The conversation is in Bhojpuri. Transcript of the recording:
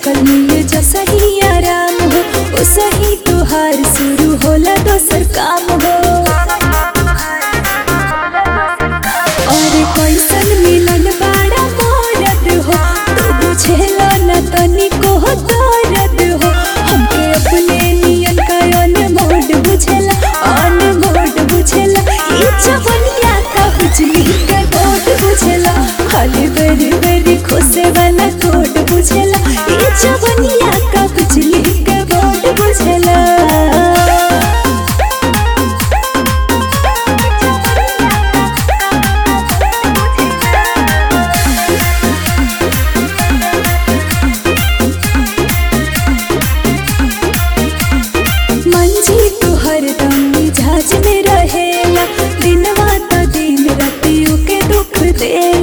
कल मिले जैसा ही आराम हो ओ सही तोहार शुरू होला दोसर काम हो और कैसन मिलन बाड़ा मोरत हो तू बुझेला न तनिको हो दर्द हो हमके अपने नियन का अनमोड बुझेला अनमोड बुझेला ई जवनिया का बिजली का कोड बुझेला खाली बेरी बेरी खोसे वाला कोड बुझेला ई जवनिया का बिजली का कोड बुझेला मंजी तू हरदम मिजाज में रहेला दिनवा तो दिन रातियों के दुख दे